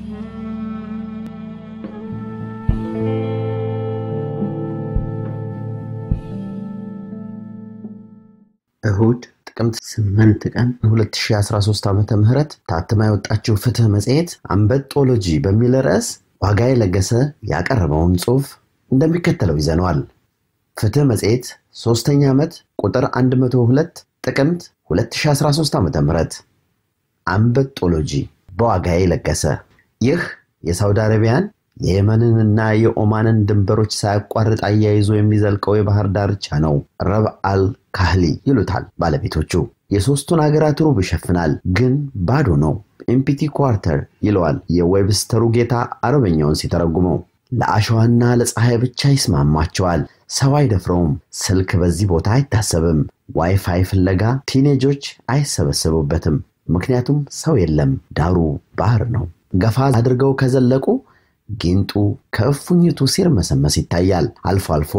እሁድ ጥቅምት 8 ቀን 2013 ዓ ም ታትማ የወጣችው ፍትህ መጽሔት አንበጦሎጂ በሚል ርዕስ ዋጋዬ ለገሰ ያቀረበውን ጽሑፍ እንደሚከተለው ይዘነዋል። ፍትህ መጽሔት ሦስተኛ ዓመት ቁጥር 102 ጥቅምት 2013 ዓ ም አንበጦሎጂ በዋጋዬ ለገሰ። ይህ የሳውዲ አረቢያን የየመንንና የኦማንን ድንበሮች ሳያቋርጥ አያይዞ የሚዘልቀው የባህር ዳርቻ ነው። ረብ አል ካህሊ ይሉታል ባለቤቶቹ። የሦስቱን ሀገራት ሩብ ይሸፍናል፣ ግን ባዶ ነው። ኢምፒቲ ኳርተር ይለዋል የዌብስተሩ ጌታ አረበኛውን ሲተረጉመው። ለአሸዋና ለፀሐይ ብቻ ይስማማቸዋል። ሰው አይደፍረውም። ስልክ በዚህ ቦታ አይታሰብም። ዋይፋይ ፍለጋ ቲኔጆች አይሰበሰቡበትም። ምክንያቱም ሰው የለም። ዳሩ ባህር ነው። ገፋ አድርገው ከዘለቁ ጊንጡ ከእፉኝቱ ሲርመሰመስ ይታያል። አልፎ አልፎ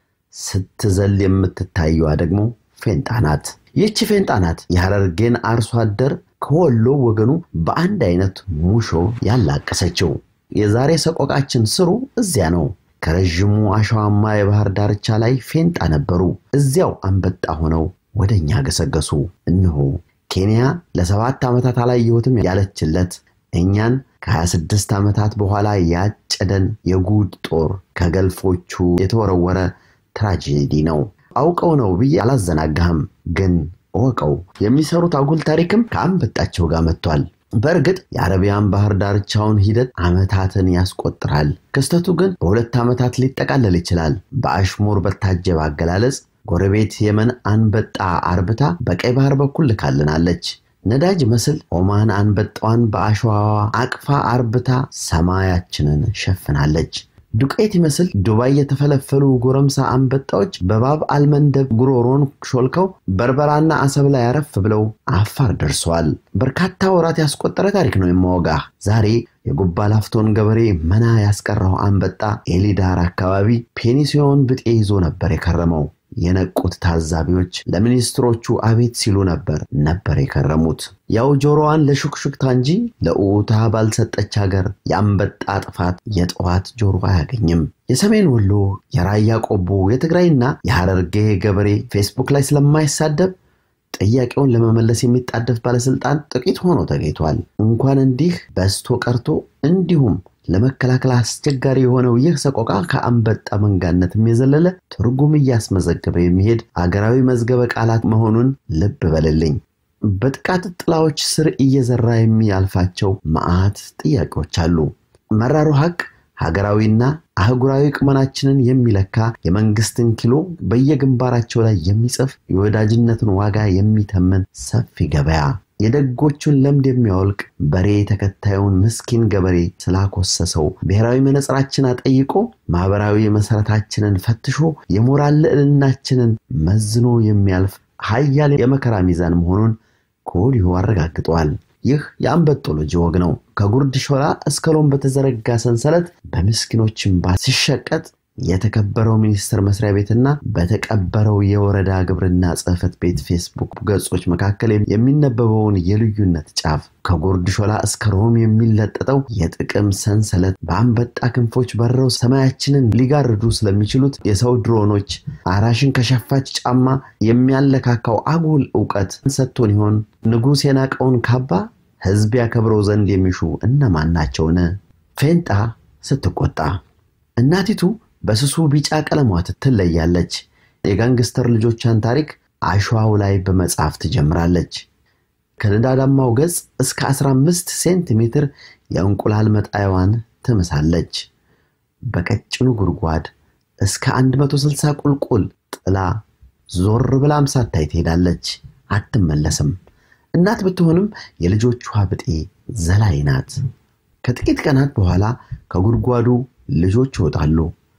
ስትዘል የምትታየዋ ደግሞ ፌንጣ ናት። ይህቺ ፌንጣ ናት የሐረርጌን አርሶ አደር ከወሎ ወገኑ በአንድ አይነት ሙሾ ያላቀሰችው። የዛሬ ሰቆቃችን ስሩ እዚያ ነው። ከረዥሙ አሸዋማ የባህር ዳርቻ ላይ ፌንጣ ነበሩ። እዚያው አንበጣ ሆነው ወደ እኛ ገሰገሱ። እነሆ ኬንያ ለሰባት ዓመታት አላየሁትም ያለችለት እኛን ከ26 ዓመታት በኋላ ያጨደን የጉድ ጦር ከገልፎቹ የተወረወረ ትራጄዲ ነው። አውቀው ነው ብዬ አላዘናጋህም፣ ግን እወቀው የሚሰሩት አጉል ታሪክም ከአንበጣቸው ጋር መጥቷል። በእርግጥ የአረቢያን ባህር ዳርቻውን ሂደት ዓመታትን ያስቆጥራል። ክስተቱ ግን በሁለት ዓመታት ሊጠቃለል ይችላል። በአሽሙር በታጀበ አገላለጽ ጎረቤት የመን አንበጣ አርብታ በቀይ ባህር በኩል ልካልናለች። ነዳጅ መስል ኦማን አንበጣዋን በአሸዋዋ አቅፋ አርብታ ሰማያችንን ሸፍናለች። ዱቄት ይመስል ዱባይ የተፈለፈሉ ጎረምሳ አንበጣዎች በባብ አልመንደብ ጉሮሮን ሾልከው በርበራና አሰብ ላይ አረፍ ብለው አፋር ደርሰዋል። በርካታ ወራት ያስቆጠረ ታሪክ ነው የማወጋ። ዛሬ የጉባ ላፍቶን ገበሬ መና ያስቀረው አንበጣ ኤሊዳር አካባቢ ፔኒሲዮን ብጤ ይዞ ነበር የከረመው። የነቁት ታዛቢዎች ለሚኒስትሮቹ አቤት ሲሉ ነበር ነበር የከረሙት። ያው ጆሮዋን ለሹክሹክታ እንጂ ለኡታ ባልሰጠች ሀገር የአንበጣ ጥፋት የጠዋት ጆሮ አያገኝም። የሰሜን ወሎ፣ የራያ ቆቦ፣ የትግራይና የሐረርጌ ገበሬ ፌስቡክ ላይ ስለማይሳደብ ጥያቄውን ለመመለስ የሚጣደፍ ባለስልጣን ጥቂት ሆኖ ተገኝቷል። እንኳን እንዲህ በስቶ ቀርቶ እንዲሁም ለመከላከል አስቸጋሪ የሆነው ይህ ሰቆቃ ከአንበጣ መንጋነትም የዘለለ ትርጉም እያስመዘገበ የሚሄድ አገራዊ መዝገበ ቃላት መሆኑን ልብ በልልኝ። በጥቃት ጥላዎች ስር እየዘራ የሚያልፋቸው መዓት ጥያቄዎች አሉ። መራሩ ሀቅ ሀገራዊና አህጉራዊ ቁመናችንን የሚለካ የመንግስትን ኪሎ በየግንባራቸው ላይ የሚጽፍ የወዳጅነትን ዋጋ የሚተምን ሰፊ ገበያ የደጎቹን ለምድ የሚያወልቅ በሬ ተከታዩን ምስኪን ገበሬ ስላኮሰሰው ብሔራዊ መነጽራችን አጠይቆ ማህበራዊ መሰረታችንን ፈትሾ የሞራል ልዕልናችንን መዝኖ የሚያልፍ ሀያል የመከራ ሚዛን መሆኑን ከወዲሁ አረጋግጠዋል። ይህ የአንበጦሎጂ ወግ ነው። ከጉርድ ሾላ እስከ ሎም በተዘረጋ ሰንሰለት በምስኪኖች እንባ ሲሸቀጥ የተከበረው ሚኒስቴር መስሪያ ቤትና በተቀበረው የወረዳ ግብርና ጽሕፈት ቤት ፌስቡክ ገጾች መካከል የሚነበበውን የልዩነት ጫፍ ከጉርድ ሾላ እስከ ሮም የሚለጠጠው የጥቅም ሰንሰለት በአንበጣ ክንፎች በረው ሰማያችንን ሊጋርዱ ስለሚችሉት የሰው ድሮኖች አራሽን ከሸፋች ጫማ የሚያለካካው አጉል እውቀት ሰጥቶን ይሆን? ንጉሥ የናቀውን ካባ ሕዝብ ያከብረው ዘንድ የሚሹ እነማን ናቸውን? ፌንጣ ስትቆጣ እናቲቱ በስሱ ቢጫ ቀለሟ ትለያለች። የጋንግስተር ልጆቿን ታሪክ አሸዋው ላይ በመጻፍ ትጀምራለች። ከንዳዳማው ገጽ እስከ 15 ሴንቲሜትር የእንቁላል መጣያዋን ትምሳለች። በቀጭኑ ጉድጓድ እስከ 160 ቁልቁል ጥላ ዞር ብላም ሳታይ ትሄዳለች፣ አትመለስም። እናት ብትሆንም የልጆቿ ብጤ ዘላይ ናት። ከጥቂት ቀናት በኋላ ከጉድጓዱ ልጆች ይወጣሉ።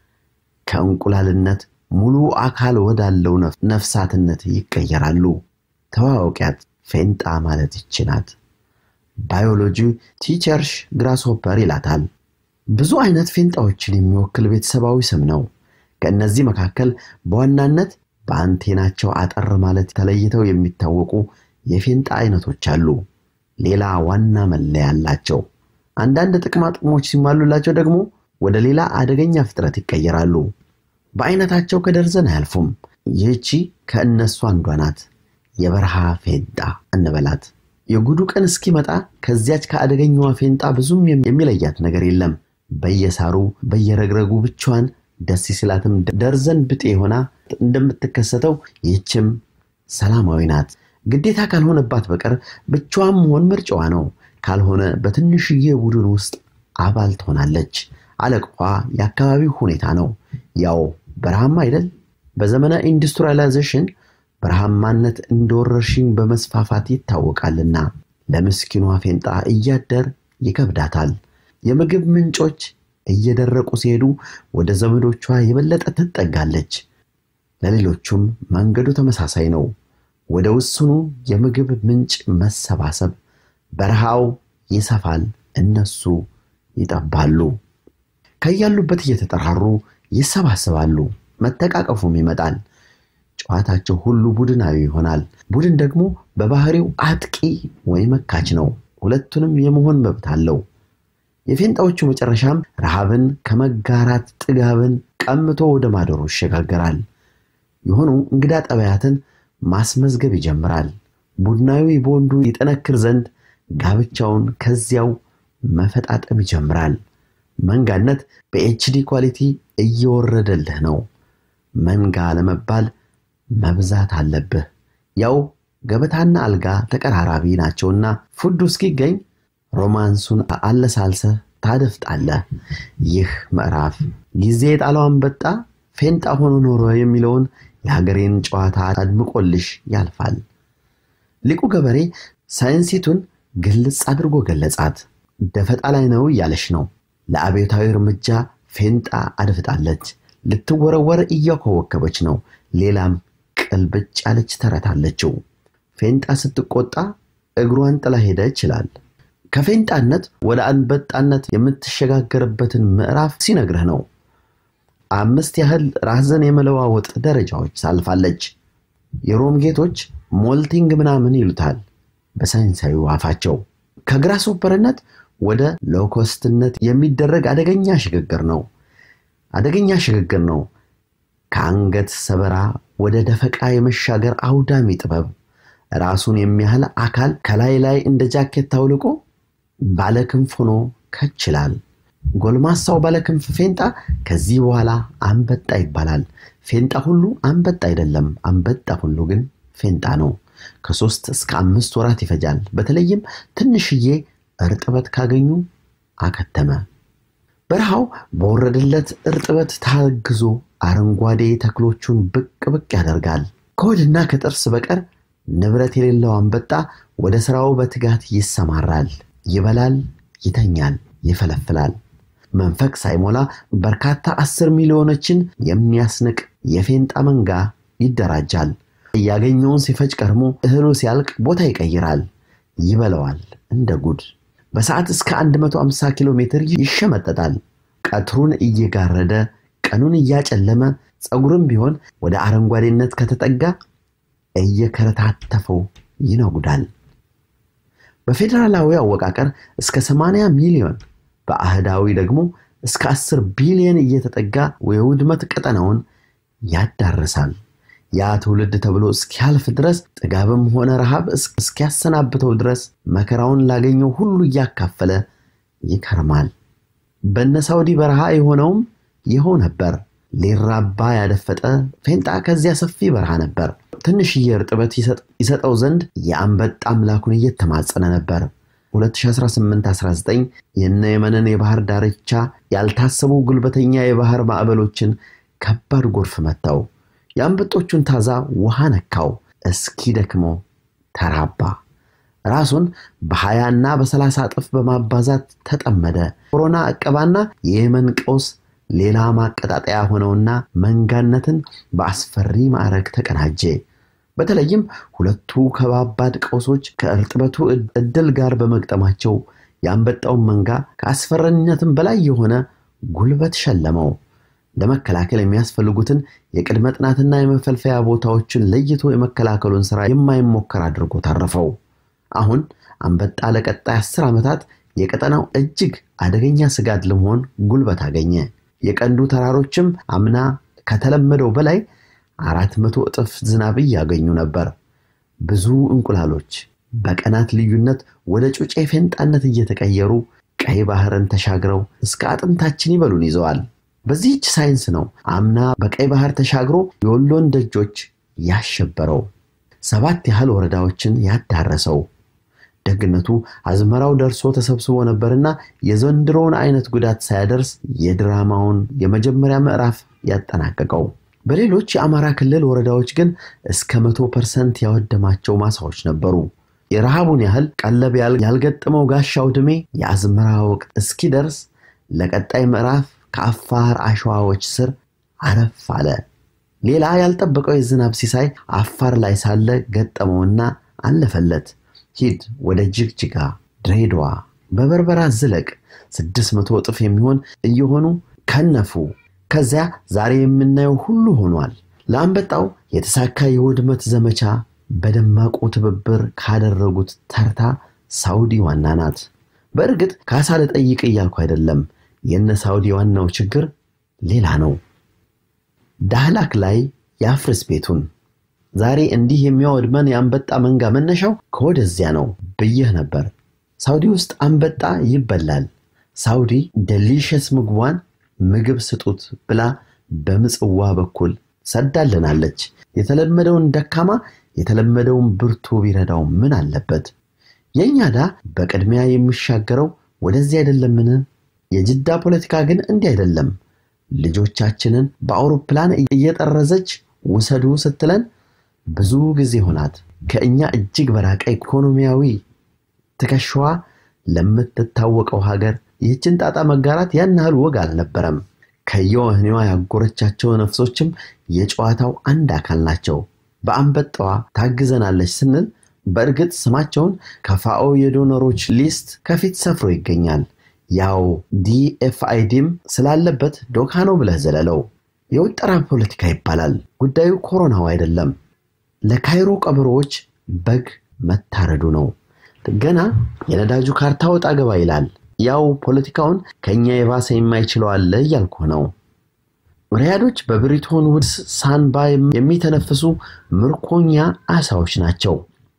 ከእንቁላልነት ሙሉ አካል ወዳለው ነፍሳትነት ይቀየራሉ። ተዋወቂያት፣ ፌንጣ ማለት ይች ናት። ባዮሎጂ ቲቸርሽ ግራስሆፐር ይላታል። ብዙ አይነት ፌንጣዎችን የሚወክል ቤተሰባዊ ስም ነው። ከእነዚህ መካከል በዋናነት በአንቴናቸው አጠር ማለት ተለይተው የሚታወቁ የፌንጣ አይነቶች አሉ። ሌላ ዋና መለያ አላቸው። አንዳንድ ጥቅማ ጥቅሞች ሲሟሉላቸው ደግሞ ወደ ሌላ አደገኛ ፍጥረት ይቀየራሉ። በአይነታቸው ከደርዘን አያልፉም። ይህቺ ከእነሱ አንዷ ናት። የበረሃ ፌንጣ እንበላት። የጉዱ ቀን እስኪመጣ ከዚያች ከአደገኛዋ ፌንጣ ብዙም የሚለያት ነገር የለም። በየሳሩ በየረግረጉ ብቻዋን ደስ ሲላትም ደርዘን ብጤ ሆና እንደምትከሰተው ይህችም ሰላማዊ ናት። ግዴታ ካልሆነባት በቀር ብቻዋን መሆን ምርጫዋ ነው። ካልሆነ በትንሽዬ ቡድን ውስጥ አባል ትሆናለች። አለቃዋ የአካባቢው ሁኔታ ነው። ያው በረሃማ አይደል? በዘመነ ኢንዱስትሪያላይዜሽን በረሃማነት እንደ ወረርሽኝ በመስፋፋት ይታወቃልና ለምስኪኗ ፌንጣ እያደር ይከብዳታል። የምግብ ምንጮች እየደረቁ ሲሄዱ ወደ ዘመዶቿ የበለጠ ትጠጋለች። ለሌሎቹም መንገዱ ተመሳሳይ ነው። ወደ ውስኑ የምግብ ምንጭ መሰባሰብ በረሃው ይሰፋል፣ እነሱ ይጠባሉ። ከያሉበት እየተጠራሩ ይሰባሰባሉ፣ መተቃቀፉም ይመጣል። ጨዋታቸው ሁሉ ቡድናዊ ይሆናል። ቡድን ደግሞ በባህሪው አጥቂ ወይ መካች ነው። ሁለቱንም የመሆን መብት አለው። የፌንጣዎቹ መጨረሻም ረሃብን ከመጋራት ጥጋብን ቀምቶ ወደ ማደሩ ይሸጋገራል። የሆኑ እንግዳ ጠባያትን ማስመዝገብ ይጀምራል። ቡድናዊ ቦንዱ ይጠነክር ዘንድ ጋብቻውን ከዚያው መፈጣጠም ይጀምራል። መንጋነት በኤችዲ ኳሊቲ እየወረደልህ ነው። መንጋ ለመባል መብዛት አለብህ። ያው ገበታና አልጋ ተቀራራቢ ናቸውና ፉዱ እስኪገኝ ሮማንሱን አለሳልሰህ ታደፍጣለህ። ይህ ምዕራፍ ጊዜ የጣለው አንበጣ ፌንጣ ሆኖ ኖሮ የሚለውን የሀገሬን ጨዋታ አድምቆልሽ ያልፋል። ሊቁ ገበሬ ሳይንሲቱን ግልጽ አድርጎ ገለጻት። ደፈጣ ላይ ነው እያለሽ ነው። ለአብዮታዊ እርምጃ ፌንጣ አድፍጣለች። ልትወረወር እያኮበከበች ነው። ሌላም ቅልብጭ ያለች ተረት አለችው። ፌንጣ ስትቆጣ እግሯን ጥላ ሄደ ይችላል። ከፌንጣነት ወደ አንበጣነት የምትሸጋገርበትን ምዕራፍ ሲነግርህ ነው። አምስት ያህል ራስን የመለዋወጥ ደረጃዎች ሳልፋለች። የሮም ጌቶች ሞልቲንግ ምናምን ይሉታል በሳይንሳዊ አፋቸው። ከግራስ ሆፐርነት ወደ ሎኮስትነት የሚደረግ አደገኛ ሽግግር ነው። አደገኛ ሽግግር ነው። ከአንገት ሰበራ ወደ ደፈቃ የመሻገር አውዳሚ ጥበብ። ራሱን የሚያህል አካል ከላይ ላይ እንደ ጃኬት ታውልቆ ባለክንፍ ሆኖ ከችላል። ጎልማሳው ባለክንፍ ፌንጣ ከዚህ በኋላ አንበጣ ይባላል። ፌንጣ ሁሉ አንበጣ አይደለም። አንበጣ ሁሉ ግን ፌንጣ ነው። ከሶስት እስከ አምስት ወራት ይፈጃል። በተለይም ትንሽዬ እርጥበት ካገኙ አከተመ። በረሃው በወረደለት እርጥበት ታግዞ አረንጓዴ ተክሎቹን ብቅ ብቅ ያደርጋል። ከሆድና ከጥርስ በቀር ንብረት የሌለው አንበጣ ወደ ስራው በትጋት ይሰማራል። ይበላል፣ ይተኛል፣ ይፈለፍላል። መንፈቅ ሳይሞላ በርካታ አስር ሚሊዮኖችን የሚያስንቅ የፌንጣ መንጋ ይደራጃል። ያገኘውን ሲፈጭ ቀድሞ እህሉ ሲያልቅ ቦታ ይቀይራል፣ ይበለዋል እንደ ጉድ። በሰዓት እስከ 150 ኪሎ ሜትር ይሸመጠጣል። ቀትሩን እየጋረደ ቀኑን እያጨለመ ፀጉርም ቢሆን ወደ አረንጓዴነት ከተጠጋ እየከረታተፈው ይነጉዳል። በፌዴራላዊ አወቃቀር እስከ 80 ሚሊዮን በአህዳዊ ደግሞ እስከ 10 ቢሊዮን እየተጠጋ የውድመት ቀጠናውን ያዳርሳል። ያ ትውልድ ተብሎ እስኪያልፍ ድረስ ጥጋብም ሆነ ረሃብ እስኪያሰናብተው ድረስ መከራውን ላገኘው ሁሉ እያካፈለ ይከርማል። በነ ሳውዲ በረሃ የሆነውም ይኸው ነበር። ሊራባ ያደፈጠ ፌንጣ ከዚያ ሰፊ በረሃ ነበር። ትንሽዬ እርጥበት ይሰጠው ዘንድ የአንበጣ አምላኩን እየተማጸነ ነበር። 2018-19 የነ የመንን የባህር ዳርቻ ያልታሰቡ ጉልበተኛ የባህር ማዕበሎችን ከባድ ጎርፍ መታው። የአንበጦቹን ታዛ ውሃ ነካው። እስኪ ደክሞ ተራባ። ራሱን በሀያና በሰላሳ እጥፍ በማባዛት ተጠመደ። ኮሮና ዕቀባና የየመን ቀውስ ሌላ ማቀጣጠያ ሆነውና መንጋነትን በአስፈሪ ማዕረግ ተቀናጀ። በተለይም ሁለቱ ከባባድ ቀውሶች ከእርጥበቱ እድል ጋር በመግጠማቸው የአንበጣውን መንጋ ከአስፈሪነትም በላይ የሆነ ጉልበት ሸለመው። ለመከላከል የሚያስፈልጉትን የቅድመ ጥናትና የመፈልፈያ ቦታዎችን ለይቶ የመከላከሉን ስራ የማይሞከር አድርጎ ታረፈው። አሁን አንበጣ ለቀጣይ አስር ዓመታት የቀጠናው እጅግ አደገኛ ስጋት ለመሆን ጉልበት አገኘ። የቀንዱ ተራሮችም አምና ከተለመደው በላይ አራት መቶ እጥፍ ዝናብ እያገኙ ነበር። ብዙ እንቁላሎች በቀናት ልዩነት ወደ ጩጬ ፌንጣነት እየተቀየሩ ቀይ ባህርን ተሻግረው እስከ አጥንታችን ይበሉን ይዘዋል። በዚህች ሳይንስ ነው አምና በቀይ ባህር ተሻግሮ የወሎን ደጆች ያሸበረው፣ ሰባት ያህል ወረዳዎችን ያዳረሰው። ደግነቱ አዝመራው ደርሶ ተሰብስቦ ነበርና የዘንድሮውን አይነት ጉዳት ሳያደርስ የድራማውን የመጀመሪያ ምዕራፍ ያጠናቀቀው። በሌሎች የአማራ ክልል ወረዳዎች ግን እስከ መቶ ፐርሰንት ያወደማቸው ማሳዎች ነበሩ። የረሃቡን ያህል ቀለብ ያልገጠመው ጋሻው ድሜ የአዝመራ ወቅት እስኪደርስ ለቀጣይ ምዕራፍ ከአፋር አሸዋዎች ስር አረፍ አለ። ሌላ ያልጠበቀው የዝናብ ሲሳይ አፋር ላይ ሳለ ገጠመውና አለፈለት። ሂድ ወደ ጅግጅጋ፣ ድሬዳዋ፣ በበርበራ ዝለቅ። ስድስት መቶ እጥፍ የሚሆን እየሆኑ ከነፉ። ከዚያ ዛሬ የምናየው ሁሉ ሆኗል። ለአንበጣው የተሳካ የውድመት ዘመቻ በደማቁ ትብብር ካደረጉት ተርታ ሳውዲ ዋና ናት። በእርግጥ ካሳ ልጠይቅ እያልኩ አይደለም። የነ ሳውዲ ዋናው ችግር ሌላ ነው። ዳህላክ ላይ ያፍርስ ቤቱን። ዛሬ እንዲህ የሚያወድመን የአንበጣ መንጋ መነሻው ከወደዚያ ነው ብዬህ ነበር። ሳውዲ ውስጥ አንበጣ ይበላል። ሳውዲ ደሊሸስ ምግቧን ምግብ ስጡት ብላ በምጽዋ በኩል ሰዳልናለች። የተለመደውን ደካማ የተለመደውን ብርቱ ቢረዳው ምን አለበት? የእኛ ዳ በቅድሚያ የሚሻገረው ወደዚህ አይደለምን? የጅዳ ፖለቲካ ግን እንዲህ አይደለም። ልጆቻችንን በአውሮፕላን እየጠረዘች ውሰዱ ስትለን ብዙ ጊዜ ሆናት። ከእኛ እጅግ በራቀ ኢኮኖሚያዊ ትከሻዋ ለምትታወቀው ሀገር ይህችን ጣጣ መጋራት ያን ያህል ወግ አልነበረም። ከየወህኒዋ ያጎረቻቸው ነፍሶችም የጨዋታው አንድ አካል ናቸው። በአንበጣዋ ታግዘናለች ስንል በእርግጥ ስማቸውን ከፋኦ የዶነሮች ሊስት ከፊት ሰፍሮ ይገኛል። ያው ዲኤፍአይዲም ስላለበት ዶካ ነው ብለህ ዘለለው። የውጠራ ፖለቲካ ይባላል። ጉዳዩ ኮሮናው አይደለም። ለካይሮ ቀበሮዎች በግ መታረዱ ነው። ገና የነዳጁ ካርታ ወጣ ገባ ይላል። ያው ፖለቲካውን ከእኛ የባሰ የማይችለው አለ እያልኩ ነው። ሪያዶች በብሪቶን ውድስ ሳንባ የሚተነፍሱ ምርኮኛ አሳዎች ናቸው።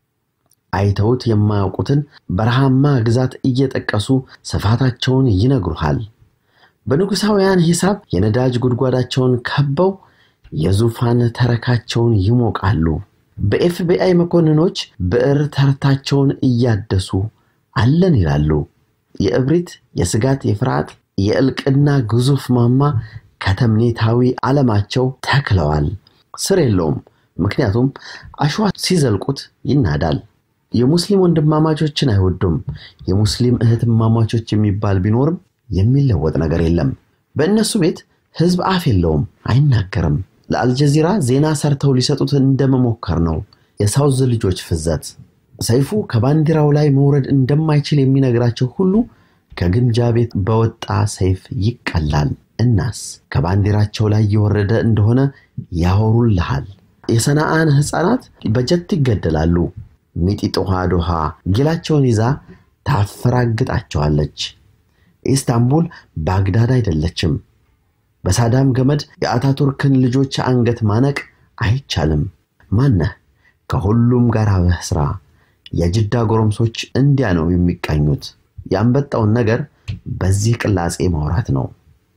አይተውት የማያውቁትን በረሃማ ግዛት እየጠቀሱ ስፋታቸውን ይነግሩሃል። በንጉሳውያን ሂሳብ የነዳጅ ጉድጓዳቸውን ከበው የዙፋን ተረካቸውን ይሞቃሉ። በኤፍቢአይ መኮንኖች ብዕር ተርታቸውን እያደሱ አለን ይላሉ። የእብሪት፣ የስጋት፣ የፍርሃት፣ የእልቅና ግዙፍ ማማ ከተምኔታዊ ዓለማቸው ተክለዋል። ስር የለውም። ምክንያቱም አሸዋ ሲዘልቁት ይናዳል። የሙስሊም ወንድማማቾችን አይወዱም። የሙስሊም እህትማማቾች የሚባል ቢኖርም የሚለወጥ ነገር የለም። በእነሱ ቤት ህዝብ አፍ የለውም፣ አይናገርም። ለአልጀዚራ ዜና ሰርተው ሊሰጡት እንደመሞከር ነው። የሳውዝ ልጆች ፍዘት። ሰይፉ ከባንዲራው ላይ መውረድ እንደማይችል የሚነግራቸው ሁሉ ከግምጃ ቤት በወጣ ሰይፍ ይቀላል። እናስ ከባንዲራቸው ላይ የወረደ እንደሆነ ያወሩልሃል። የሰናአን ሕፃናት በጀት ይገደላሉ። ሚጢጥ ውሃ ዶሃ ጊላቸውን ይዛ ታፈራግጣቸዋለች። ኢስታንቡል ባግዳድ አይደለችም። በሳዳም ገመድ የአታቱርክን ልጆች አንገት ማነቅ አይቻልም። ማነህ ከሁሉም ጋር አብህ ስራ። የጅዳ ጎረምሶች እንዲያ ነው የሚቃኙት። ያንበጣውን ነገር በዚህ ቅላጼ ማውራት ነው።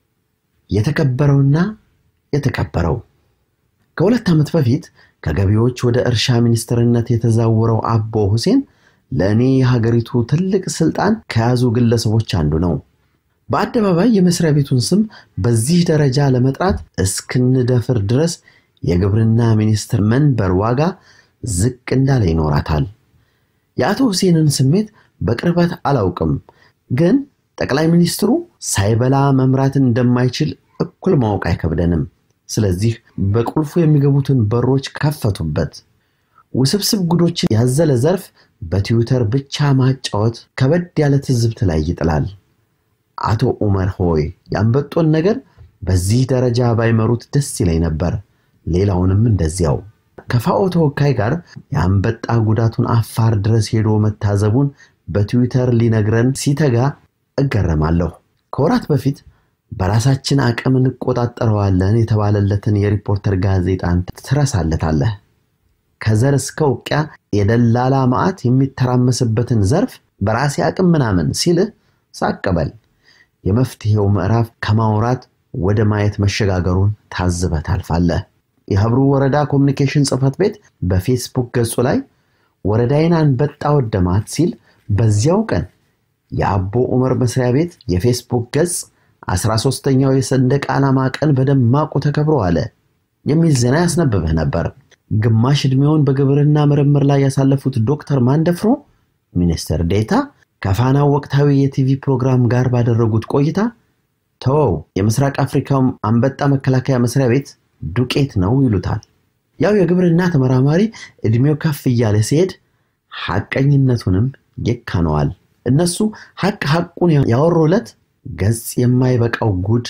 የተከበረውና የተከበረው ከሁለት ዓመት በፊት ከገቢዎች ወደ እርሻ ሚኒስትርነት የተዛወረው አቦ ሁሴን ለእኔ የሀገሪቱ ትልቅ ስልጣን ከያዙ ግለሰቦች አንዱ ነው። በአደባባይ የመስሪያ ቤቱን ስም በዚህ ደረጃ ለመጥራት እስክንደፍር ድረስ የግብርና ሚኒስትር መንበር ዋጋ ዝቅ እንዳለ ይኖራታል። የአቶ ሁሴንን ስሜት በቅርበት አላውቅም፣ ግን ጠቅላይ ሚኒስትሩ ሳይበላ መምራት እንደማይችል እኩል ማወቅ አይከብደንም። ስለዚህ በቁልፉ የሚገቡትን በሮች ከፈቱበት። ውስብስብ ጉዶችን ያዘለ ዘርፍ በትዊተር ብቻ ማጫወት ከበድ ያለ ትዝብት ላይ ይጥላል። አቶ ኡመር ሆይ ያንበጦን ነገር በዚህ ደረጃ ባይመሩት ደስ ይለኝ ነበር። ሌላውንም እንደዚያው። ከፋኦ ተወካይ ጋር የአንበጣ ጉዳቱን አፋር ድረስ ሄዶ መታዘቡን በትዊተር ሊነግረን ሲተጋ እገረማለሁ። ከወራት በፊት በራሳችን አቅም እንቆጣጠረዋለን የተባለለትን የሪፖርተር ጋዜጣን ትረሳለታለህ። ከዘር እስከ ውቅያ የደላላ ማዕት የሚተራመስበትን ዘርፍ በራሴ አቅም ምናምን ሲልህ ሳቀበል የመፍትሄው ምዕራፍ ከማውራት ወደ ማየት መሸጋገሩን ታዝበህ ታልፋለህ። የሀብሩ ወረዳ ኮሚኒኬሽን ጽሕፈት ቤት በፌስቡክ ገጹ ላይ ወረዳዬን አንበጣ ወደማት ሲል በዚያው ቀን የአቦ ዑመር መስሪያ ቤት የፌስቡክ ገጽ 13ኛው የሰንደቅ ዓላማ ቀን በደማቁ ተከብሮ አለ የሚል ዜና ያስነብብህ ነበር። ግማሽ ዕድሜውን በግብርና ምርምር ላይ ያሳለፉት ዶክተር ማንደፍሮ ሚኒስትር ዴታ ከፋናው ወቅታዊ የቲቪ ፕሮግራም ጋር ባደረጉት ቆይታ ተወው የምስራቅ አፍሪካው አንበጣ መከላከያ መስሪያ ቤት ዱቄት ነው ይሉታል። ያው የግብርና ተመራማሪ ዕድሜው ከፍ እያለ ሲሄድ ሐቀኝነቱንም ይካነዋል። እነሱ ሐቅ ሐቁን ያወሩለት ገጽ የማይበቃው ጉድ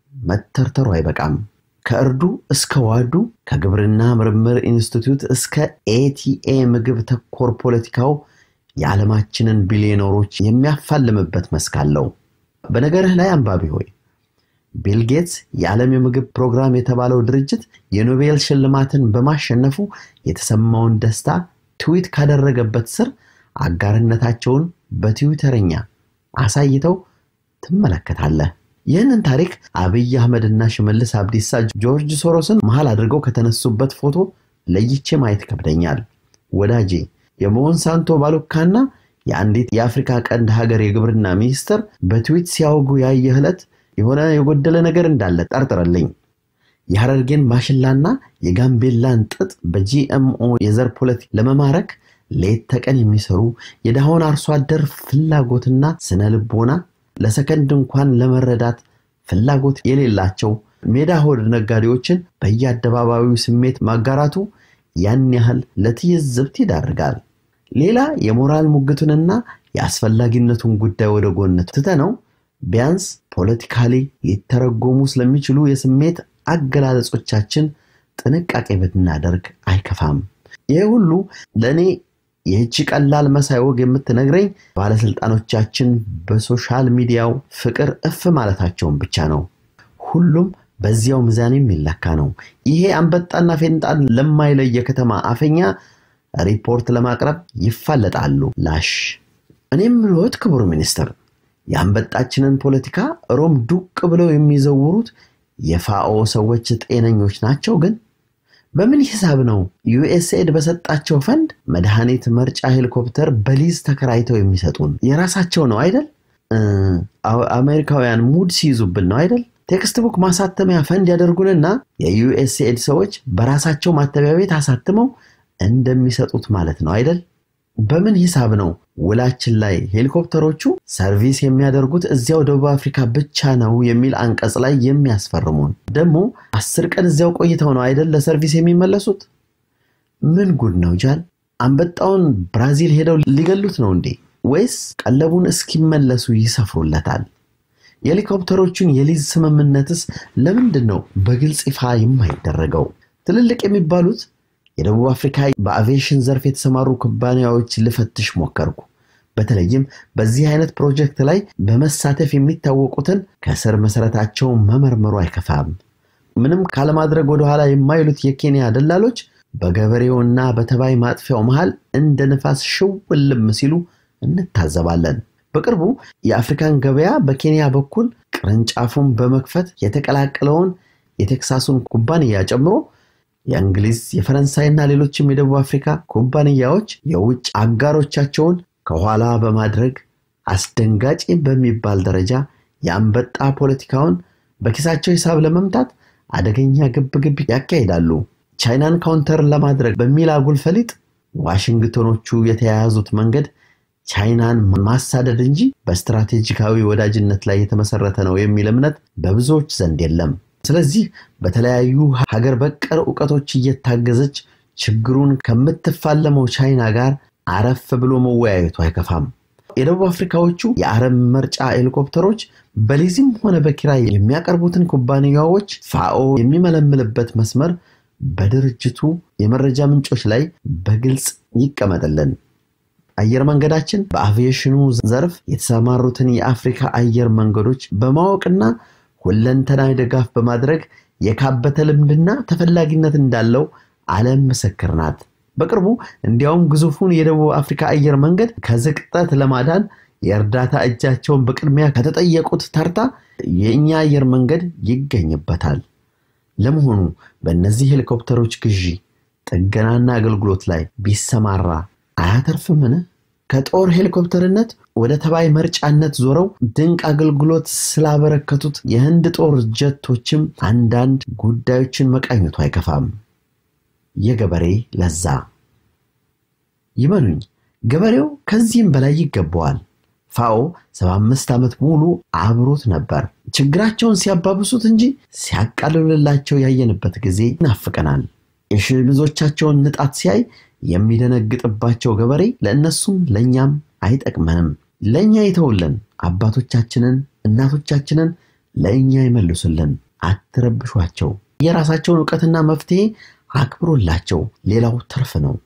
መተርተሩ አይበቃም። ከእርዱ እስከ ዋዱ ከግብርና ምርምር ኢንስቲትዩት እስከ ኤቲኤ ምግብ ተኮር ፖለቲካው የዓለማችንን ቢሊዮነሮች የሚያፋልምበት መስክ አለው። በነገርህ ላይ አንባቢ ሆይ ቢል ጌትስ የዓለም የምግብ ፕሮግራም የተባለው ድርጅት የኖቤል ሽልማትን በማሸነፉ የተሰማውን ደስታ ትዊት ካደረገበት ስር አጋርነታቸውን በትዊተርኛ አሳይተው ትመለከታለህ። ይህንን ታሪክ አብይ አህመድና ሽመልስ አብዲሳ ጆርጅ ሶሮስን መሃል አድርገው ከተነሱበት ፎቶ ለይቼ ማየት ይከብደኛል። ወዳጄ የሞንሳንቶ ባሉካና የአንዲት የአፍሪካ ቀንድ ሀገር የግብርና ሚኒስትር በትዊት ሲያወጉ ያየህ ዕለት የሆነ የጎደለ ነገር እንዳለ ጠርጥረልኝ። የሐረርጌን ማሽላና የጋምቤላን ጥጥ በጂኤምኦ የዘር ፖለቲካ ለመማረክ ሌት ተቀን የሚሰሩ የድሃውን አርሶ አደር ፍላጎትና ስነ ልቦና ለሰከንድ እንኳን ለመረዳት ፍላጎት የሌላቸው ሜዳ ሆድ ነጋዴዎችን በየአደባባዩ ስሜት ማጋራቱ ያን ያህል ለትይዝብት ይዳርጋል። ሌላ የሞራል ሙግቱንና የአስፈላጊነቱን ጉዳይ ወደ ጎን ትተነው ቢያንስ ፖለቲካሊ ሊተረጎሙ ስለሚችሉ የስሜት አገላለጾቻችን ጥንቃቄ ብናደርግ አይከፋም። ይህ ሁሉ ለእኔ ይህቺ ቀላል መሳይ ወግ የምትነግረኝ ባለስልጣኖቻችን በሶሻል ሚዲያው ፍቅር እፍ ማለታቸውን ብቻ ነው። ሁሉም በዚያው ሚዛን የሚለካ ነው። ይሄ አንበጣና ፌንጣን ለማይለይ የከተማ አፈኛ ሪፖርት ለማቅረብ ይፋለጣሉ። ላሽ እኔም ልወት ክቡር ሚኒስትር የአንበጣችንን ፖለቲካ ሮም ዱቅ ብለው የሚዘውሩት የፋኦ ሰዎች ጤነኞች ናቸው ግን በምን ሂሳብ ነው ዩኤስኤድ በሰጣቸው ፈንድ መድኃኒት መርጫ ሄሊኮፕተር በሊዝ ተከራይተው የሚሰጡን? የራሳቸው ነው አይደል? አሜሪካውያን ሙድ ሲይዙብን ነው አይደል? ቴክስት ቡክ ማሳተሚያ ፈንድ ያደርጉንና የዩኤስኤድ ሰዎች በራሳቸው ማተሚያ ቤት አሳትመው እንደሚሰጡት ማለት ነው አይደል? በምን ሂሳብ ነው ውላችን ላይ ሄሊኮፕተሮቹ ሰርቪስ የሚያደርጉት እዚያው ደቡብ አፍሪካ ብቻ ነው የሚል አንቀጽ ላይ የሚያስፈርሙን? ደግሞ አስር ቀን እዚያው ቆይተው ነው አይደል ለሰርቪስ የሚመለሱት? ምን ጉድ ነው ጃል! አንበጣውን ብራዚል ሄደው ሊገሉት ነው እንዴ? ወይስ ቀለቡን እስኪመለሱ ይሰፍሩለታል? የሄሊኮፕተሮቹን የሊዝ ስምምነትስ ለምንድን ነው በግልጽ ይፋ የማይደረገው? ትልልቅ የሚባሉት የደቡብ አፍሪካ በአቪዬሽን ዘርፍ የተሰማሩ ኩባንያዎች ልፈትሽ ሞከርኩ። በተለይም በዚህ አይነት ፕሮጀክት ላይ በመሳተፍ የሚታወቁትን ከስር መሰረታቸው መመርመሩ አይከፋም። ምንም ካለማድረግ ወደኋላ የማይሉት የኬንያ ደላሎች በገበሬውና በተባይ ማጥፊያው መሃል እንደ ንፋስ ሽውልም ሲሉ እንታዘባለን። በቅርቡ የአፍሪካን ገበያ በኬንያ በኩል ቅርንጫፉን በመክፈት የተቀላቀለውን የቴክሳሱን ኩባንያ ጨምሮ የእንግሊዝ የፈረንሳይና ሌሎችም የደቡብ አፍሪካ ኩባንያዎች የውጭ አጋሮቻቸውን ከኋላ በማድረግ አስደንጋጭ በሚባል ደረጃ የአንበጣ ፖለቲካውን በኪሳቸው ሂሳብ ለመምታት አደገኛ ግብግብ ያካሂዳሉ። ቻይናን ካውንተር ለማድረግ በሚል አጉል ፈሊጥ ዋሽንግተኖቹ የተያያዙት መንገድ ቻይናን ማሳደድ እንጂ በስትራቴጂካዊ ወዳጅነት ላይ የተመሰረተ ነው የሚል እምነት በብዙዎች ዘንድ የለም። ስለዚህ በተለያዩ ሀገር በቀል እውቀቶች እየታገዘች ችግሩን ከምትፋለመው ቻይና ጋር አረፍ ብሎ መወያየቱ አይከፋም። የደቡብ አፍሪካዎቹ የአረም መርጫ ሄሊኮፕተሮች በሊዝም ሆነ በኪራይ የሚያቀርቡትን ኩባንያዎች ፋኦ የሚመለምልበት መስመር በድርጅቱ የመረጃ ምንጮች ላይ በግልጽ ይቀመጥልን። አየር መንገዳችን በአቪዬሽኑ ዘርፍ የተሰማሩትን የአፍሪካ አየር መንገዶች በማወቅና ሁለንተናዊ ድጋፍ በማድረግ የካበተ ልምድና ተፈላጊነት እንዳለው ዓለም ምስክር ናት። በቅርቡ እንዲያውም ግዙፉን የደቡብ አፍሪካ አየር መንገድ ከዝቅጠት ለማዳን የእርዳታ እጃቸውን በቅድሚያ ከተጠየቁት ተርታ የእኛ አየር መንገድ ይገኝበታል። ለመሆኑ በእነዚህ ሄሊኮፕተሮች ግዢ፣ ጥገናና አገልግሎት ላይ ቢሰማራ አያተርፍምን? ከጦር ሄሊኮፕተርነት ወደ ተባይ መርጫነት ዞረው ድንቅ አገልግሎት ስላበረከቱት የህንድ ጦር ጀቶችም አንዳንድ ጉዳዮችን መቃኘቱ አይከፋም። የገበሬ ለዛ ይመኑኝ፣ ገበሬው ከዚህም በላይ ይገባዋል። ፋኦ 75 ዓመት ሙሉ አብሮት ነበር። ችግራቸውን ሲያባብሱት እንጂ ሲያቃልልላቸው ያየንበት ጊዜ ይናፍቀናል። የሸሚዞቻቸውን ንጣት ሲያይ የሚደነግጥባቸው ገበሬ ለእነሱም ለእኛም አይጠቅመንም። ለእኛ ይተውልን፣ አባቶቻችንን እናቶቻችንን ለእኛ ይመልሱልን። አትረብሿቸው። የራሳቸውን እውቀትና መፍትሄ አክብሮላቸው፣ ሌላው ትርፍ ነው።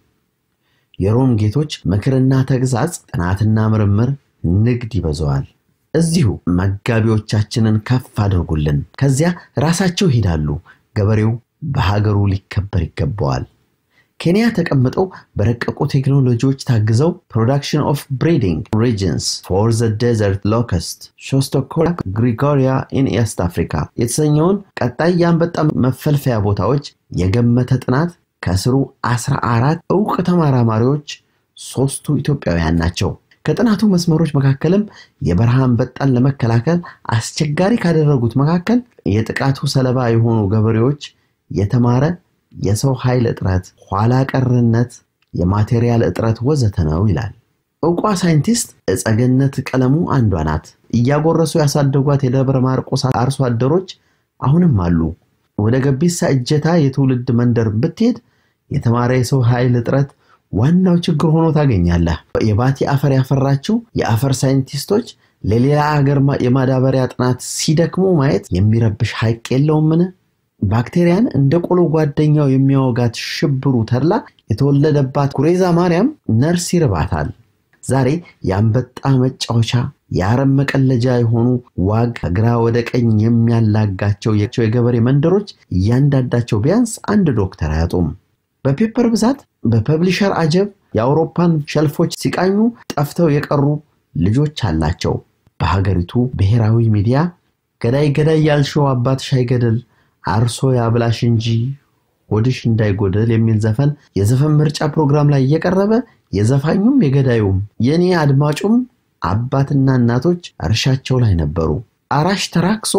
የሮም ጌቶች ምክርና ተግዛጽ፣ ጥናትና ምርምር ንግድ ይበዛዋል። እዚሁ መጋቢዎቻችንን ከፍ አድርጉልን። ከዚያ ራሳቸው ይሄዳሉ። ገበሬው በሀገሩ ሊከበር ይገባዋል። ኬንያ ተቀምጠው በረቀቁ ቴክኖሎጂዎች ታግዘው ፕሮዳክሽን ኦፍ ብሪዲንግ ሪጅንስ ፎር ዘ ዴዘርት ሎከስት ሾስቶኮራ ግሪጎሪያ ኢን ኤስት አፍሪካ የተሰኘውን ቀጣይ የአንበጣ መፈልፈያ ቦታዎች የገመተ ጥናት ከስሩ 14 እውቅ ተመራማሪዎች ሶስቱ ኢትዮጵያውያን ናቸው። ከጥናቱ መስመሮች መካከልም የበረሃ አንበጣን ለመከላከል አስቸጋሪ ካደረጉት መካከል የጥቃቱ ሰለባ የሆኑ ገበሬዎች የተማረ የሰው ኃይል እጥረት፣ ኋላ ቀርነት፣ የማቴሪያል እጥረት ወዘተ ነው ይላል። እውቋ ሳይንቲስት እጸገነት ቀለሙ አንዷ ናት። እያጎረሱ ያሳደጓት የደብረ ማርቆስ አርሶ አደሮች አሁንም አሉ። ወደ ገቢሳ እጀታ የትውልድ መንደር ብትሄድ የተማረ የሰው ኃይል እጥረት ዋናው ችግር ሆኖ ታገኛለህ። የባቲ አፈር ያፈራችው የአፈር ሳይንቲስቶች ለሌላ ሀገር የማዳበሪያ ጥናት ሲደክሙ ማየት የሚረብሽ ሐቅ የለውምን? ባክቴሪያን እንደ ቆሎ ጓደኛው የሚያወጋት ሽብሩ ተድላ የተወለደባት ጉሬዛ ማርያም ነርስ ይርባታል። ዛሬ የአንበጣ መጫወቻ የአረም መቀለጃ የሆኑ ዋግ ከግራ ወደ ቀኝ የሚያላጋቸው የገበሬ መንደሮች እያንዳንዳቸው ቢያንስ አንድ ዶክተር አያጡም። በፔፐር ብዛት በፐብሊሸር አጀብ የአውሮፓን ሸልፎች ሲቃኙ ጠፍተው የቀሩ ልጆች አላቸው። በሀገሪቱ ብሔራዊ ሚዲያ ገዳይ ገዳይ ያልሽው አባትሽ አይገደል አርሶ ያብላሽ እንጂ ሆድሽ እንዳይጎደል የሚል ዘፈን የዘፈን ምርጫ ፕሮግራም ላይ እየቀረበ የዘፋኙም የገዳዩም የእኔ አድማጩም አባትና እናቶች እርሻቸው ላይ ነበሩ። አራሽ ተራክሶ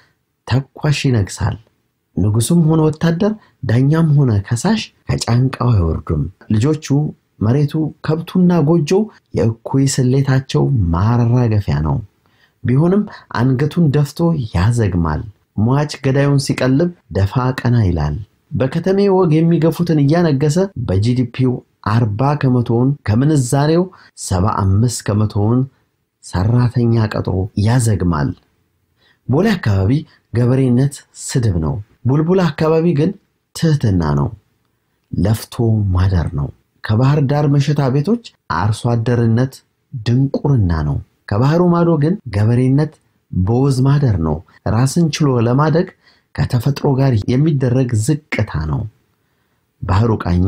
ተኳሽ ይነግሳል። ንጉሱም ሆነ ወታደር፣ ዳኛም ሆነ ከሳሽ ከጫንቃው አይወርዱም። ልጆቹ፣ መሬቱ፣ ከብቱና ጎጆው የእኩይ ስሌታቸው ማራገፊያ ነው። ቢሆንም አንገቱን ደፍቶ ያዘግማል። ሟች ገዳዩን ሲቀልብ ደፋ ቀና ይላል። በከተሜ ወግ የሚገፉትን እያነገሰ በጂዲፒው አርባ ከመቶውን ከምንዛሬው ሰባ አምስት ከመቶውን ሰራተኛ ቀጥሮ ያዘግማል። ቦሌ አካባቢ ገበሬነት ስድብ ነው። ቡልቡላ አካባቢ ግን ትህትና ነው። ለፍቶ ማደር ነው። ከባህር ዳር መሸታ ቤቶች አርሶ አደርነት ድንቁርና ነው። ከባህሩ ማዶ ግን ገበሬነት በወዝ ማደር ነው። ራስን ችሎ ለማደግ ከተፈጥሮ ጋር የሚደረግ ዝቅታ ነው። ባህሩ ቃኝ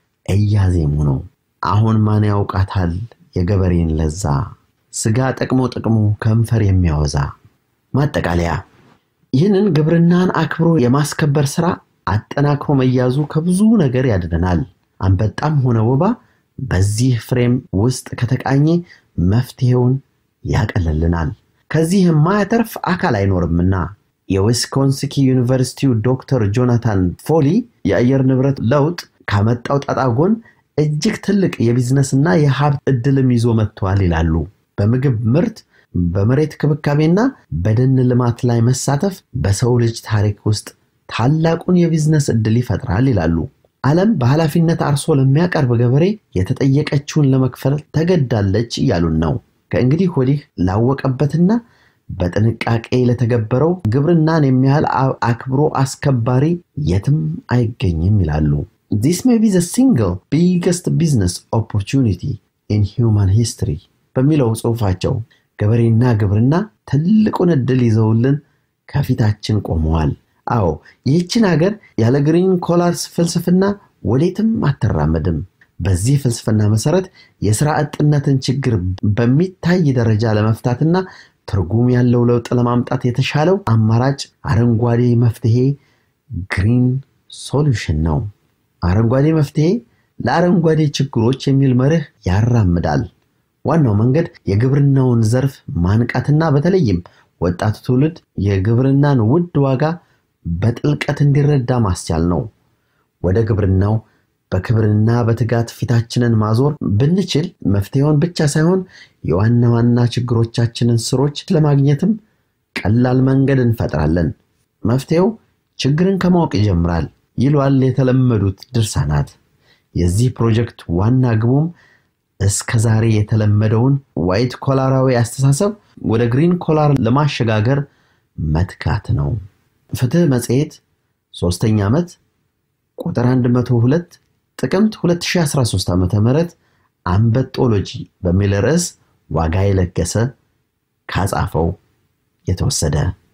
እያዜሙ ነው። አሁን ማን ያውቃታል የገበሬን ለዛ ስጋ ጠቅሞ ጠቅሞ ከንፈር የሚያወዛ። ማጠቃለያ ይህንን ግብርናን አክብሮ የማስከበር ስራ አጠናክሮ መያዙ ከብዙ ነገር ያድነናል። አንበጣም ሆነ ወባ በዚህ ፍሬም ውስጥ ከተቃኘ መፍትሄውን ያቀልልናል። ከዚህ የማያተርፍ አካል አይኖርምና የዊስኮንስኪ ዩኒቨርሲቲው ዶክተር ጆናታን ፎሊ የአየር ንብረት ለውጥ ካመጣው ጣጣ ጎን እጅግ ትልቅ የቢዝነስና የሀብት እድልም ይዞ መጥተዋል ይላሉ። በምግብ ምርት፣ በመሬት ክብካቤና በደን ልማት ላይ መሳተፍ በሰው ልጅ ታሪክ ውስጥ ታላቁን የቢዝነስ እድል ይፈጥራል ይላሉ። ዓለም በኃላፊነት አርሶ ለሚያቀርብ ገበሬ የተጠየቀችውን ለመክፈል ተገዳለች እያሉን ነው። ከእንግዲህ ወዲህ ላወቀበትና በጥንቃቄ ለተገበረው ግብርናን የሚያህል አክብሮ አስከባሪ የትም አይገኝም ይላሉ። ዚስ ሜይ ቢ ዘ ሲንግል ቢገስት ቢዝነስ ኦፖርቹኒቲ ኢን ሂውማን ሂስትሪ በሚለው ጽሑፋቸው ገበሬና ግብርና ትልቁን ዕድል ይዘውልን ከፊታችን ቆመዋል። አዎ ይህችን ሀገር ያለ ግሪን ኮላርስ ፍልስፍና ወዴትም አትራመድም። በዚህ ፍልስፍና መሰረት የሥራ አጥነትን ችግር በሚታይ ደረጃ ለመፍታትና ትርጉም ያለው ለውጥ ለማምጣት የተሻለው አማራጭ አረንጓዴ መፍትሄ ግሪን ሶሉሽን ነው። አረንጓዴ መፍትሄ ለአረንጓዴ ችግሮች የሚል መርህ ያራምዳል። ዋናው መንገድ የግብርናውን ዘርፍ ማንቃትና በተለይም ወጣቱ ትውልድ የግብርናን ውድ ዋጋ በጥልቀት እንዲረዳ ማስቻል ነው። ወደ ግብርናው በክብርና በትጋት ፊታችንን ማዞር ብንችል መፍትሄውን ብቻ ሳይሆን የዋና ዋና ችግሮቻችንን ስሮች ለማግኘትም ቀላል መንገድ እንፈጥራለን። መፍትሄው ችግርን ከማወቅ ይጀምራል ይሏል የተለመዱት ድርሳናት። የዚህ ፕሮጀክት ዋና ግቡም እስከ ዛሬ የተለመደውን ዋይት ኮላራዊ አስተሳሰብ ወደ ግሪን ኮላር ለማሸጋገር መትጋት ነው። ፍትህ መጽሔት ሶስተኛ ዓመት ቁጥር 102 ጥቅምት 2013 ዓ ም አንበጦሎጂ በሚል ርዕስ ዋጋ የለገሰ ካጻፈው የተወሰደ